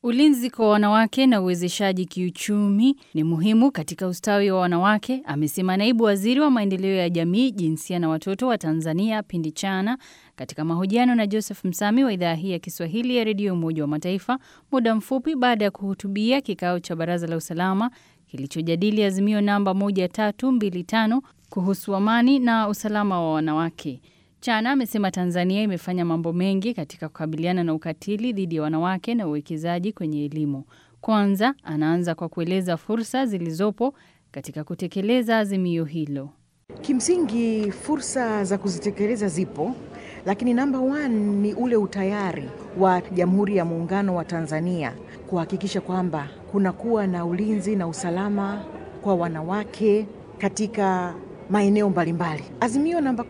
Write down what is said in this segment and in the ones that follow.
Ulinzi kwa wanawake na uwezeshaji kiuchumi ni muhimu katika ustawi wa wanawake, amesema naibu waziri wa maendeleo ya jamii, jinsia na watoto wa Tanzania Pindi Chana katika mahojiano na Joseph Msami wa idhaa hii ya Kiswahili ya redio Umoja wa Mataifa muda mfupi baada ya kuhutubia kikao cha Baraza la Usalama kilichojadili azimio namba 1325 kuhusu amani na usalama wa wanawake. Chana amesema Tanzania imefanya mambo mengi katika kukabiliana na ukatili dhidi ya wanawake na uwekezaji kwenye elimu. Kwanza, anaanza kwa kueleza fursa zilizopo katika kutekeleza azimio hilo. Kimsingi fursa za kuzitekeleza zipo, lakini namba one ni ule utayari wa Jamhuri ya Muungano wa Tanzania kuhakikisha kwamba kunakuwa na ulinzi na usalama kwa wanawake katika maeneo mbalimbali. Azimio namba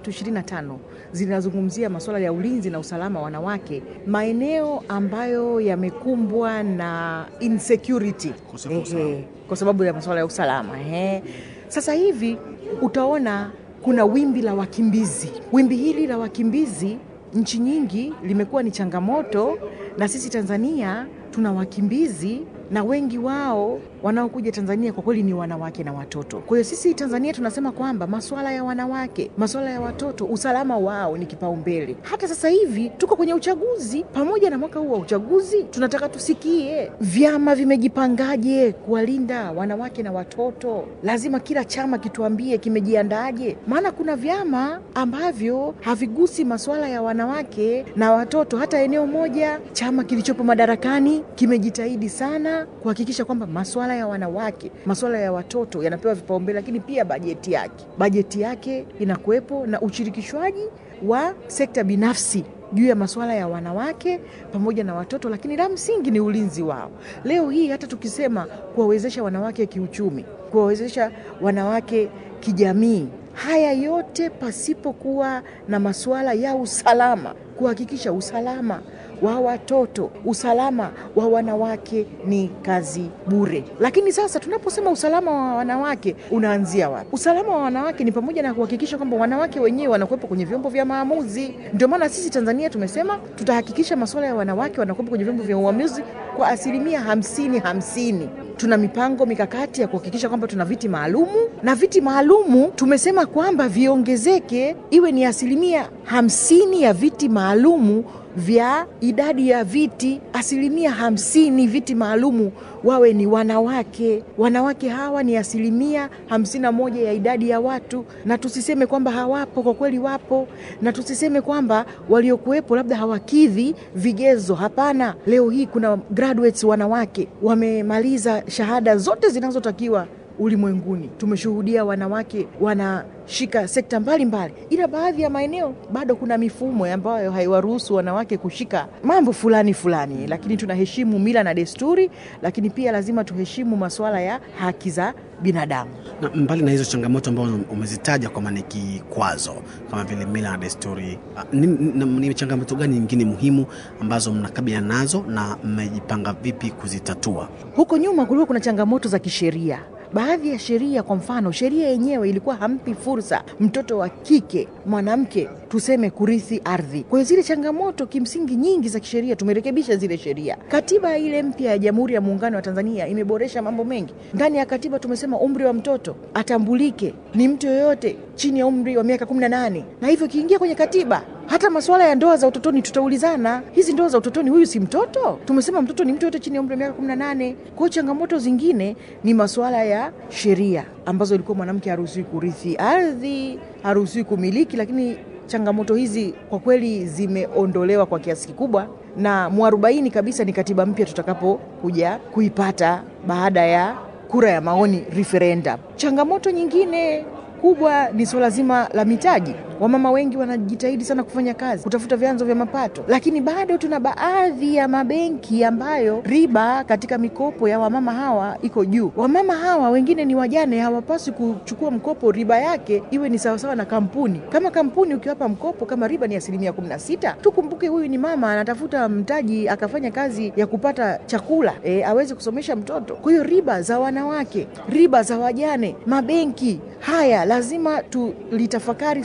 1325 zinazungumzia masuala ya ulinzi na usalama wa wanawake maeneo ambayo yamekumbwa na insecurity ehe, kwa sababu ya masuala ya usalama ehe. Sasa hivi utaona kuna wimbi la wakimbizi. Wimbi hili la wakimbizi nchi nyingi limekuwa ni changamoto, na sisi Tanzania tuna wakimbizi na wengi wao wanaokuja Tanzania kwa kweli ni wanawake na watoto. Kwa hiyo sisi Tanzania tunasema kwamba masuala ya wanawake, masuala ya watoto, usalama wao ni kipaumbele. Hata sasa hivi tuko kwenye uchaguzi, pamoja na mwaka huu wa uchaguzi, tunataka tusikie vyama vimejipangaje kuwalinda wanawake na watoto. Lazima kila chama kituambie kimejiandaje, maana kuna vyama ambavyo havigusi masuala ya wanawake na watoto hata eneo moja. Chama kilichopo madarakani kimejitahidi sana kuhakikisha kwamba masuala ya wanawake, masuala ya watoto yanapewa vipaumbele, lakini pia bajeti yake, bajeti yake inakuwepo na ushirikishwaji wa sekta binafsi juu ya masuala ya wanawake pamoja na watoto, lakini la msingi ni ulinzi wao. Leo hii hata tukisema kuwawezesha wanawake kiuchumi, kuwawezesha wanawake kijamii, haya yote pasipokuwa na masuala ya usalama, kuhakikisha usalama wa watoto, usalama wa wanawake ni kazi bure. Lakini sasa tunaposema usalama wa wanawake unaanzia wapi? Usalama wa wanawake ni pamoja na kuhakikisha kwamba wanawake wenyewe wanakuwepo kwenye vyombo vya maamuzi. Ndio maana sisi Tanzania tumesema tutahakikisha masuala ya wanawake wanakuwepo kwenye vyombo vya uamuzi kwa asilimia hamsini hamsini. Tuna mipango mikakati ya kuhakikisha kwamba tuna viti maalumu, na viti maalumu tumesema kwamba viongezeke, iwe ni asilimia hamsini ya viti maalumu vya idadi ya viti, asilimia hamsini viti maalumu wawe ni wanawake. Wanawake hawa ni asilimia hamsini na moja ya idadi ya watu, na tusiseme kwamba hawapo, kwa kweli wapo, na tusiseme kwamba waliokuwepo labda hawakidhi vigezo. Hapana, leo hii kuna graduates wanawake wamemaliza shahada zote zinazotakiwa ulimwenguni. Tumeshuhudia wanawake wanashika sekta mbalimbali mbali. Ila baadhi ya maeneo bado kuna mifumo ambayo haiwaruhusu wanawake kushika mambo fulani fulani, lakini tunaheshimu mila na desturi, lakini pia lazima tuheshimu masuala ya haki za binadamu. Na mbali na hizo changamoto ambazo umezitaja kwamba ni kikwazo kama vile mila na desturi, ni, ni, ni changamoto gani nyingine muhimu ambazo mnakabiliana nazo na mmejipanga vipi kuzitatua? Huko nyuma kulikuwa kuna changamoto za kisheria baadhi ya sheria, kwa mfano, sheria yenyewe ilikuwa hampi fursa mtoto wa kike mwanamke tuseme kurithi ardhi. Kwa hiyo zile changamoto kimsingi nyingi za kisheria tumerekebisha zile sheria. Katiba ile mpya ya Jamhuri ya Muungano wa Tanzania imeboresha mambo mengi. Ndani ya katiba tumesema umri wa mtoto atambulike ni mtu yoyote chini ya umri wa miaka kumi na nane, na hivyo ikiingia kwenye katiba hata masuala ya ndoa za utotoni tutaulizana, hizi ndoa za utotoni, huyu si mtoto? Tumesema mtoto ni mtu yote chini ya umri wa miaka kumi na nane. Kwa hiyo changamoto zingine ni masuala ya sheria ambazo ilikuwa mwanamke haruhusiwi kurithi ardhi, haruhusiwi kumiliki, lakini changamoto hizi kwa kweli zimeondolewa kwa kiasi kikubwa, na mwarobaini kabisa ni katiba mpya tutakapokuja kuipata baada ya kura ya maoni referendum. Changamoto nyingine kubwa ni suala zima la mitaji. Wamama wengi wanajitahidi sana kufanya kazi, kutafuta vyanzo vya mapato, lakini bado tuna baadhi ya mabenki ambayo riba katika mikopo ya wamama hawa iko juu. Wamama hawa wengine ni wajane, hawapaswi kuchukua mkopo riba yake iwe ni sawasawa na kampuni. Kama kampuni ukiwapa mkopo kama riba ni asilimia kumi na sita, tukumbuke huyu ni mama anatafuta mtaji akafanya kazi ya kupata chakula e, aweze kusomesha mtoto. Kwa hiyo riba za wanawake, riba za wajane, mabenki haya lazima tulitafakari swala zima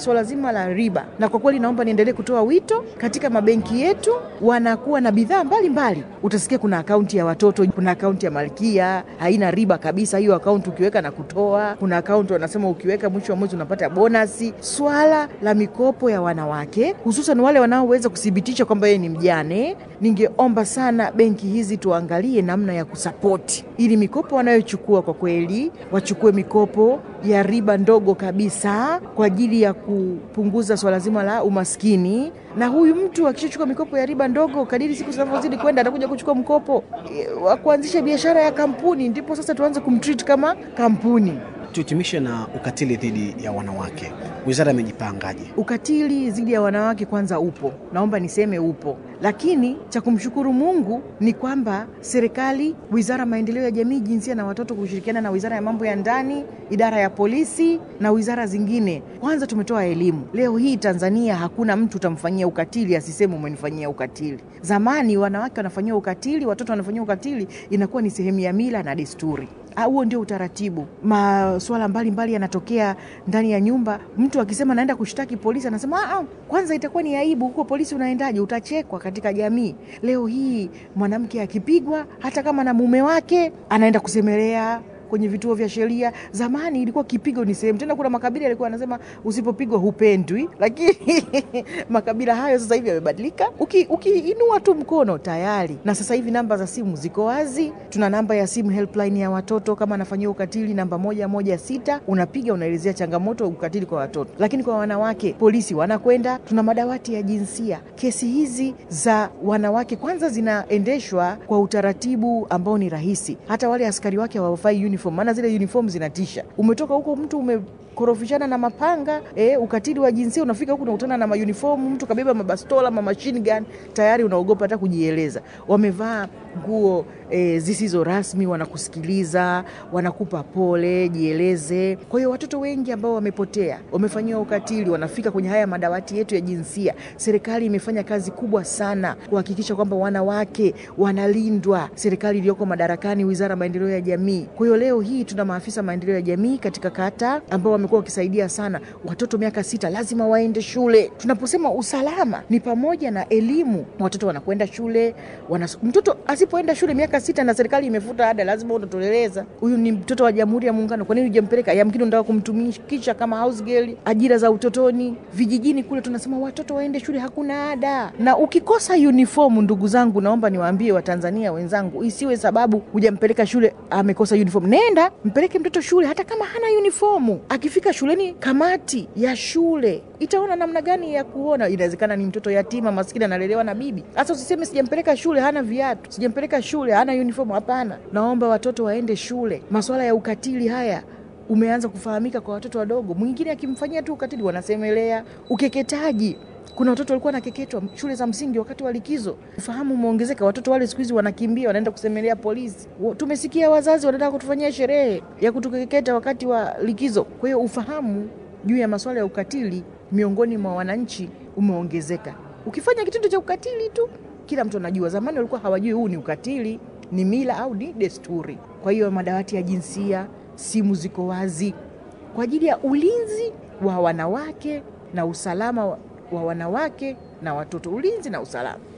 zima la riba. Na kwa kweli naomba niendelee kutoa wito katika mabenki yetu, wanakuwa na bidhaa mbalimbali. Utasikia kuna akaunti ya watoto, kuna akaunti ya Malkia haina riba kabisa, hiyo akaunti ukiweka na kutoa. Kuna akaunti wanasema ukiweka mwisho wa mwezi unapata bonasi. Swala la mikopo ya wanawake, hususan wale wanaoweza kuthibitisha kwamba yeye ni mjane, ningeomba sana benki hizi tuangalie namna ya kusapoti ili mikopo wanayochukua kwa kweli wachukue mikopo ya riba ndogo kabisa kwa ajili ya kupunguza swala zima la umaskini. Na huyu mtu akishachukua mikopo ya riba ndogo, kadiri siku zinavyozidi kwenda, atakuja kuchukua mkopo wa kuanzisha biashara ya kampuni, ndipo sasa tuanze kumtreat kama kampuni. Tuhitimishe na ukatili dhidi ya wanawake, wizara imejipangaje? Ukatili dhidi ya wanawake kwanza upo, naomba niseme upo, lakini cha kumshukuru Mungu ni kwamba serikali, wizara maendeleo ya jamii, jinsia na watoto, kushirikiana na wizara ya mambo ya ndani, idara ya polisi na wizara zingine, kwanza tumetoa elimu. Leo hii Tanzania hakuna mtu utamfanyia ukatili asiseme umenifanyia ukatili. Zamani wanawake wanafanyia ukatili, watoto wanafanyia ukatili, inakuwa ni sehemu ya mila na desturi. Huo ndio utaratibu. Masuala mbalimbali yanatokea ndani ya nyumba. Mtu akisema naenda kushtaki polisi, anasema ah, kwanza itakuwa ni aibu. Huko polisi unaendaje? Utachekwa katika jamii. Leo hii mwanamke akipigwa, hata kama na mume wake, anaenda kusemelea kwenye vituo vya sheria. Zamani ilikuwa kipigo ni sehemu tena, kuna makabila yalikuwa anasema usipopigwa hupendwi, lakini makabila hayo sasa hivi yamebadilika. Ukiinua uki tu mkono tayari. Na sasa hivi namba za simu ziko wazi, tuna namba ya simu helpline ya watoto kama anafanyiwa ukatili, namba moja moja sita, unapiga unaelezea changamoto ukatili kwa watoto. Lakini kwa wanawake, polisi wanakwenda, tuna madawati ya jinsia. Kesi hizi za wanawake kwanza zinaendeshwa kwa utaratibu ambao ni rahisi, hata wale askari wake hawavai uniform, maana zile uniform zinatisha. Umetoka huko mtu ume korofishana na mapanga eh, ukatili wa jinsia. Unafika huku unakutana na mauniform, mtu kabeba mabastola ma machine gun, tayari unaogopa hata kujieleza. Wamevaa nguo eh, zisizo rasmi, wanakusikiliza, wanakupa pole, jieleze. Kwa hiyo watoto wengi ambao wamepotea, wamefanyiwa ukatili, wanafika kwenye haya madawati yetu ya jinsia. Serikali imefanya kazi kubwa sana kuhakikisha kwamba wanawake wanalindwa. Serikali iliyoko madarakani, Wizara ya Maendeleo ya Jamii. Kwa hiyo leo hii tuna maafisa maendeleo ya jamii katika kata ambao wamekuwa wakisaidia sana watoto miaka sita lazima waende shule. Tunaposema usalama ni pamoja na elimu, watoto wanakwenda shule wana, mtoto asipoenda shule miaka sita na serikali imefuta ada, lazima utotoleleza huyu ni mtoto wa Jamhuri ya Muungano, kwa nini hujampeleka? Yamkini unataka kumtumikisha kama house girl, ajira za utotoni. Vijijini kule tunasema watoto waende shule, hakuna ada. Na ukikosa uniform, ndugu zangu, naomba niwaambie Watanzania wenzangu, isiwe sababu hujampeleka shule, amekosa uniform. Nenda mpeleke mtoto shule, hata kama hana uniform akifika shuleni, kamati ya shule itaona namna gani ya kuona. Inawezekana ni mtoto yatima maskini analelewa na bibi. Sasa usiseme sijampeleka shule hana viatu, sijampeleka shule hana uniform. Hapana, naomba watoto waende shule. Masuala ya ukatili haya umeanza kufahamika kwa watoto wadogo. Mwingine akimfanyia tu ukatili wanasemelea. Ukeketaji kuna watoto walikuwa nakeketwa shule za msingi wakati wa likizo. Ufahamu umeongezeka, watoto wale siku hizi wanakimbia, wanaenda kusemelea polisi. Tumesikia wazazi wanataka kutufanyia sherehe ya kutukeketa wakati wa likizo. Kwa hiyo ufahamu juu ya masuala ya ukatili miongoni mwa wananchi umeongezeka. Ukifanya kitendo cha ukatili tu, kila mtu anajua. Zamani walikuwa hawajui huu ni ukatili, ni mila au ni desturi. Kwa hiyo madawati ya jinsia, simu ziko wazi kwa ajili ya ulinzi wa wanawake na usalama wa wa wanawake na watoto, ulinzi na usalama.